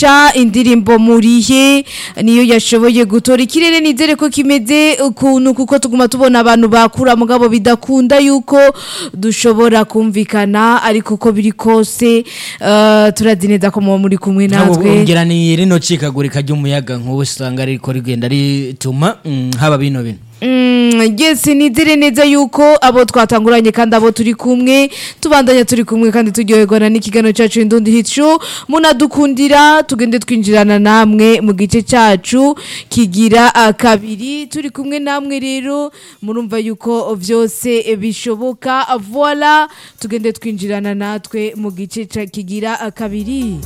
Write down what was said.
mugisha indirimbo murihe niyo yashoboye gutora ikirere nizere ko kimeze ukuntu kuko tuguma tubona abantu bakura mugabo bidakunda yuko dushobora kumvikana ariko uko biri kose eh, turazi neza ko muba muri kumwe natwe ngira ni rino cikagurika ry'umuyaga nk'ubu usanga ariko rigenda rituma mm, haba bino bino Mm, yes nizere neza yuko abo twatanguranye kandi abo turi kumwe tubandanya turi kumwe kandi turyoherwa n'ikiganiro cyacu indundi hit show munadukundira tugende twinjirana namwe mu gice cyacu kigira ah, kabiri turi kumwe namwe rero murumva yuko byose bishoboka voila tugende twinjirana natwe mu gice ca- kigira ah, kabiri